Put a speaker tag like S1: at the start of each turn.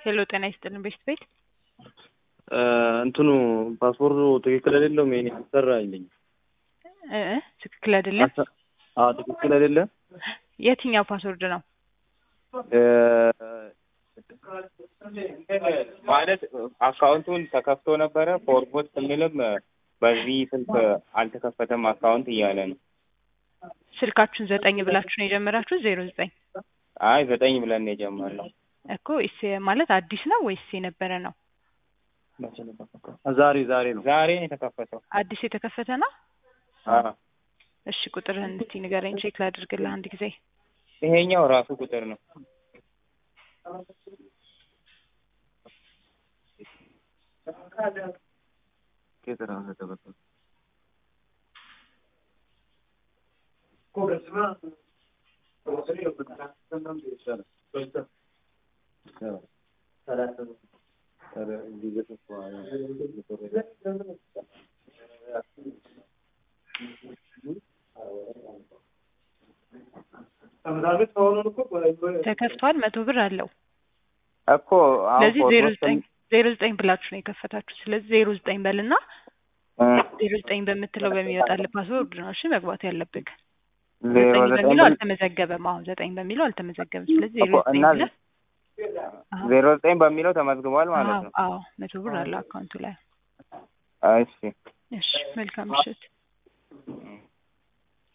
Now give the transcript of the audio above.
S1: ሄሎ ጤና ይስጥልን ቤት ቤት
S2: እንትኑ ፓስፖርቱ ትክክል አይደለም። ይሄን ያሰራ አይለኝ
S1: እ እ ትክክል አይደለም።
S2: አዎ ትክክል አይደለም።
S1: የትኛው ፓስወርድ ነው?
S3: ማለት አካውንቱን ተከፍቶ ነበረ ፎርጎት ስንልም በዚህ ስልክ አልተከፈተም አካውንት እያለ ነው።
S1: ስልካችሁን ዘጠኝ ብላችሁ ነው የጀመራችሁ? ዜሮ ዘጠኝ
S3: አይ ዘጠኝ ብለን የጀመርነው
S1: እኮ እስ ማለት አዲስ ነው ወይስ የነበረ ነው?
S2: ዛሬ ዛሬ ነው
S3: ዛሬ ነው የተከፈተው።
S1: አዲስ የተከፈተ ነው።
S3: አዎ
S1: እሺ ቁጥርህን እስቲ ንገረኝ፣ ቼክ ላድርግልህ አንድ ጊዜ።
S3: ይሄኛው ራሱ ቁጥር ነው።
S1: ተከፍቷል። መቶ ብር አለው።
S3: እኮ አሁን
S1: ስለዚህ ዜሮ
S3: ፎርጎት
S1: ዘጠኝ ዜሮ ዘጠኝ ብላችሁ ነው የከፈታችሁ። ስለዚህ ዜሮ ዘጠኝ በልና ዜሮ ዘጠኝ በምትለው በሚወጣልህ ፓስወርድ ነው እሺ መግባት ያለብህ።
S3: ዜሮ
S1: ዘጠኝ
S3: ዘጠኝ
S1: በሚለው
S3: ብል-
S1: አልተመዘገበም። አሁን ዘጠኝ በሚለው አልተመዘገበም። ስለዚህ ዜሮ
S3: እኮ
S1: ዘጠኝ
S3: እና
S1: ብለህ አዎ፣
S3: ዜሮ ዘጠኝ በሚለው ተመዝግቧል ማለት
S1: አዎ
S3: ነው።
S1: አዎ መቶ ብር አለው አካውንቱ ላይ።
S3: እሺ
S1: እሺ መልካም ምሽት።